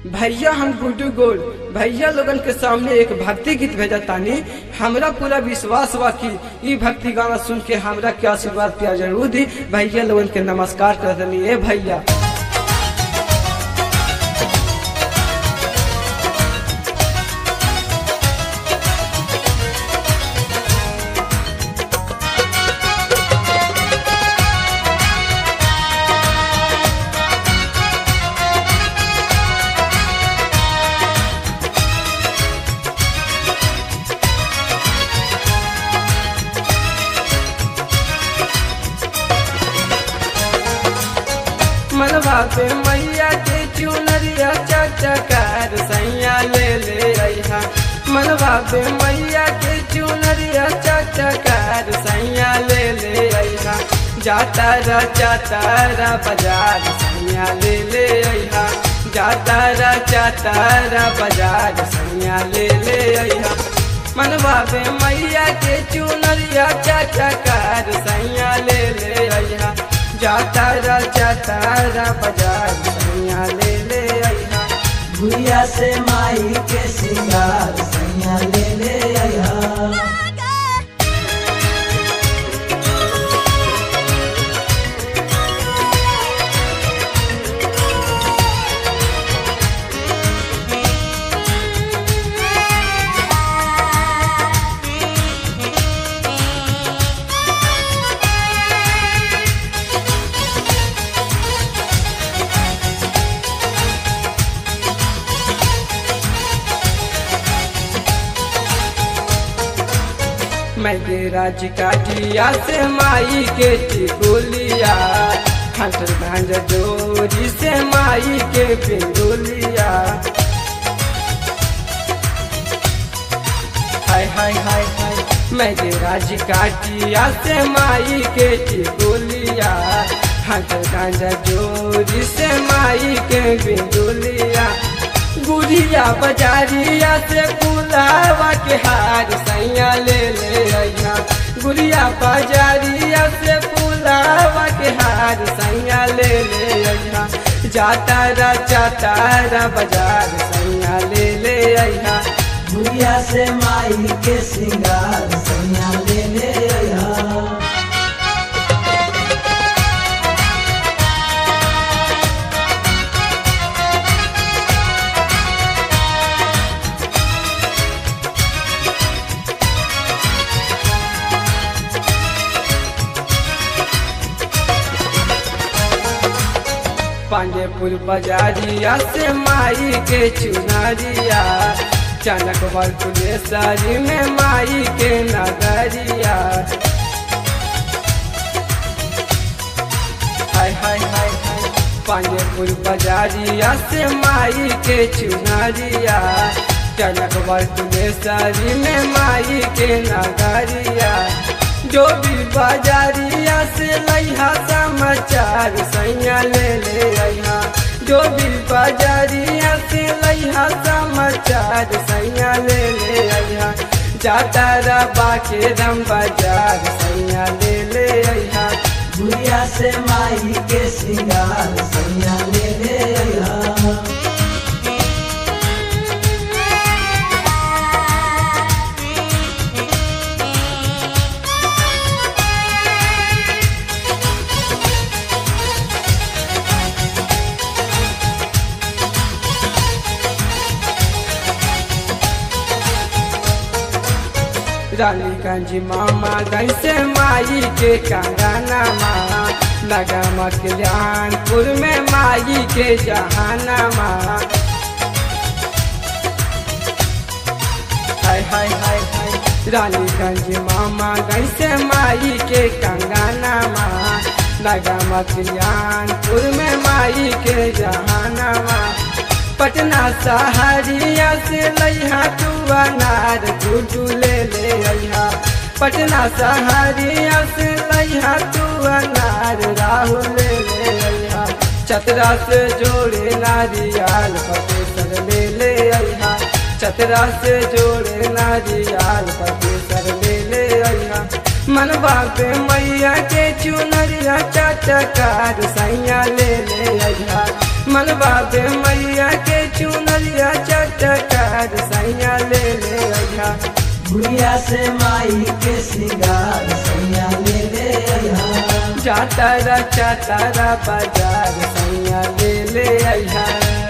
भैया हम गुड्डू गोल भैया लोगन के सामने एक भक्ति गीत भेजा तानी हमरा पूरा विश्वास बा कि ई भक्ति गाना सुन के हमरा के आशीर्वाद प्यार जरूर दी भैया लोगन के नमस्कार कर दनी ए भैया मनवा पे मैया के चुनरिया चटकार सैया ले ले अइहा मनवा पे मैया के चुनरिया चटकार सैया ले ले अइहा जाता रा जाता रा बाजार सैया ले ले अइहा जाता रा जाता रा बाजार सैया ले ले अइहा मनवा पे मैया के चुनरिया चटकार सैया ले ले अइहा जाता रा जाता रा बाजार सैया ले ले अइहा भुइया से माई के सिंगार सैया ले ले आया मैं राज काटिया से माई के टिकोलिया खटर भांज जोरी से माई के पिंडोलिया हाय हाय हाय हाय मैं राज काटिया से माई के टिकोलिया खटर भांज जोरी से माई के पिंडोलिया गुड़िया बजारिया से गुलाबा के हार सैया ले ले अइहा गुड़िया बजारिया से गुलाबा के हार सैया ले ले अइहा जाता रा जाता रा बाजार सैया ले ले अइहा भुइया से माई के सिंगार सैया ले ले आया पांडेपुर बाजारिया से माई के चुनारिया चनक बरकुलेसरी में माई के नगरिया हाय हाय हाय हाय पांडेपुर बाजारिया से माई के चुनारिया चनक बरकुलेसरी में माई के नगरिया जो भी बाजारिया से लइहा समाचार सैया ले ले अइहा जो भी बाजारिया से लइहा समाचार सैया ले ले अइहा जाता रबा के दम बाजार सैया ले ले अइहा भुइया से माई के सिंगार सैया ले ले आया रानीगंज मामा गंज से माई के कंगना माँ नगमा कल्याणपुर में माई के जहाना माँ हाय हाय हाय हाय रानीगंज मामा गंज से माई के कंगना माँ नगमा कल्याणपुर में माई के जहाना माँ पटना सहारिया से लइहा तू अनार गुडू ले ले अइहा पटना सहारिया से लइहा तू अनार राहुल ले ले अइहा चतरा से जोड़े नारियाल पटेसर ले ले अइहा चतरा से जोड़े नारियाल पटेसर ले ले अइहा मनवा पे मैया के चुनरिया चटकार सैया ले ले अइहा मनवा पे मैया के चुन गुड़िया से माई के सिंगार सैया ले ले अइहा जातारा चातारा बाजार सैया ले ले अइहा